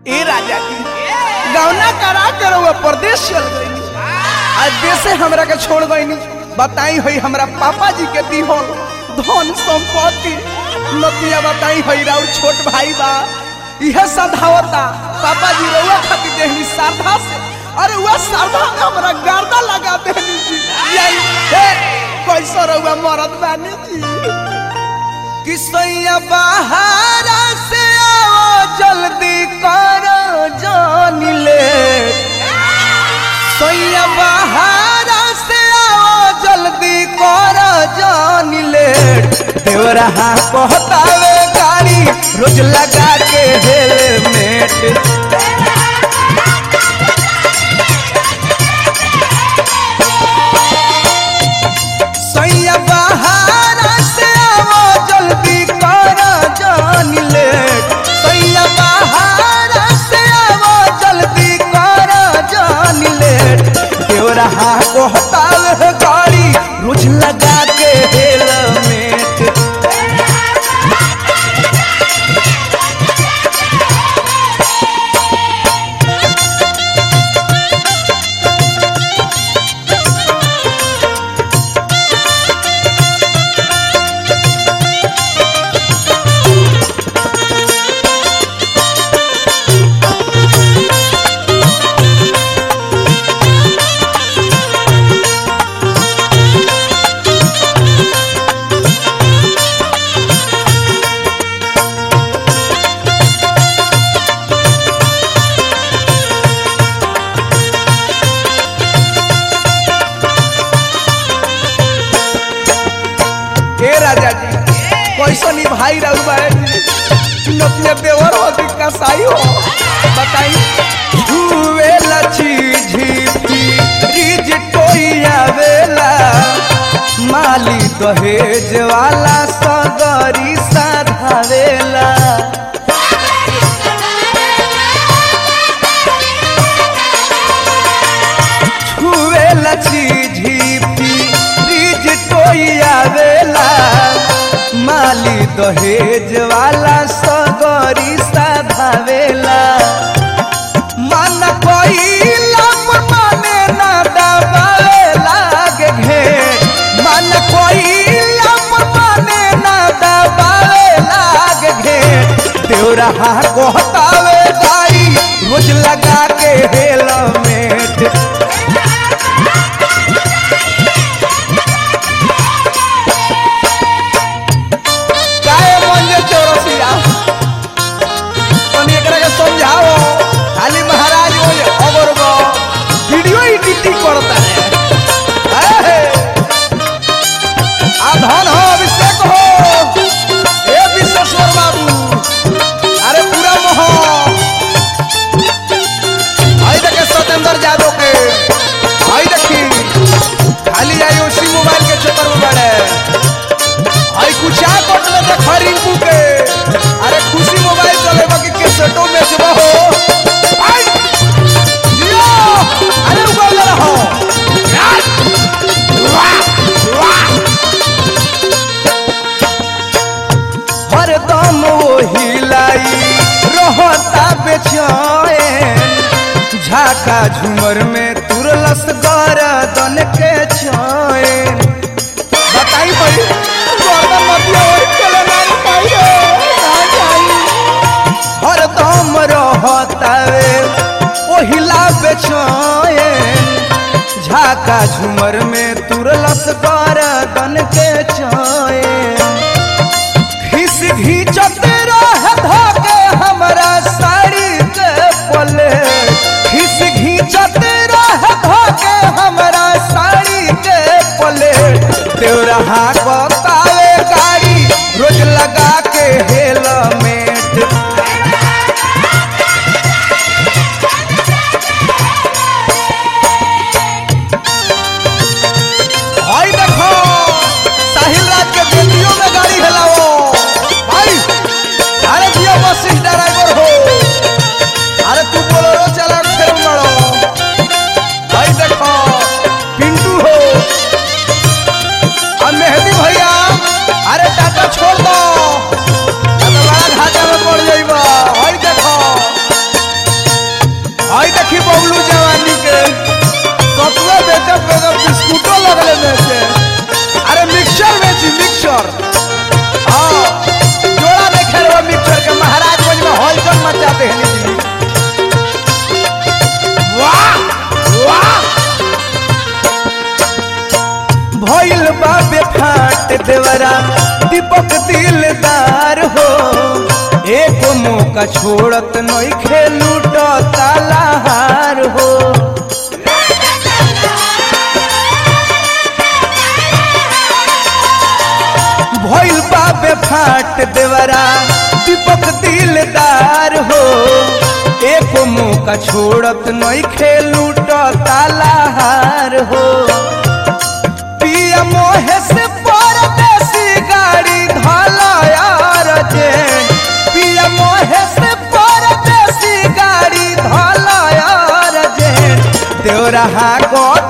ए राजा जी गौना करा कर वो प्रदेश चल गई आज देशे हमरा के छोड़ गई बताई हुई हमरा पापा जी के दी हो धन संपत्ति नतिया बताई हुई राउ छोट भाई बा यह सधावता पापा जी रउआ खातिर देहनी श्रद्धा से अरे वह श्रद्धा में हमरा गर्दा लगा देहनी जी यही हे कैसा रउआ मरद बानी जी किसैया बाहर से आओ जल्दी करो जान ले सैया बाहर से आओ जल्दी करो जान ले देवरा कहतावे गाड़ी रोज लगा के हेलमेट सैया बाहर से आओ जल्दी करो जान ले सैया बाहर से आओ जल्दी करो जान ले देवरा कहतावे गाड़ी रोज लगा के हेलमेट हे राजा जी कैसा नी भाई रहू बारे नतिया देवर हो कि कसाई हो बताई छुए लची झीपी रिज कोई आवेला माली दहेज वाला सगरी साधावेला छुए लची झीपी रिज कोई आवेला माली दहेज वाला सगरी साधावेला मन कोई लम माने ना दबावे लागे घे मन कोई लम माने ना दबावे लागे घे देवरा कहतावे गाई रोज लगा के हेलमेट काहे मंजे चौरसिया तनी एकरा के समझाओ खाली महाराज बोले अगर वो वीडियो एडिटिंग करता है है आ धन हो अभिषेक हो ए विश्वेश्वर बाबू अरे पूरा मोह आई देखे सत्येंद्र यादव के आई देखी खाली आई उसी मोबाइल के चक्कर में बड़े आई कुछा कोट में देख रिंकू के अरे खुशी मोबाइल चलेबा कि कैसेटो बेचबा हो आई जियो अरे उगल रहो यार वाह वाह हरदम वही लाई रहता बेचैन झाका झूमर में तुरलस गरदन के चैन बताई भाई गर्दन मतिया ओइ चले नारी पाई रे कहाँ जाई हरदम रहतावे ओहिला बेचैन झाका झूमर में तुरलस गरदन के चैन घिस घींचत रह धागे हमरा साड़ी के पले घिस घींचत रह धागे हमरा साड़ी के पले तेरा बतावे गाड़ी रोज लगा के हेलमेट हई देखो देवरा दीपक दिलदार हो एक मौका छोड़त नहीं खेलू तालाहार हो भइल बाबे फाट देवरा दीपक दिलदार हो एक मौका छोड़त नहीं खेलू तालाहार हो पिया मोहे से परदेसी गाड़ी धला यार जे पिया मोहे से परदेसी गाड़ी धला यार जे देवरा गो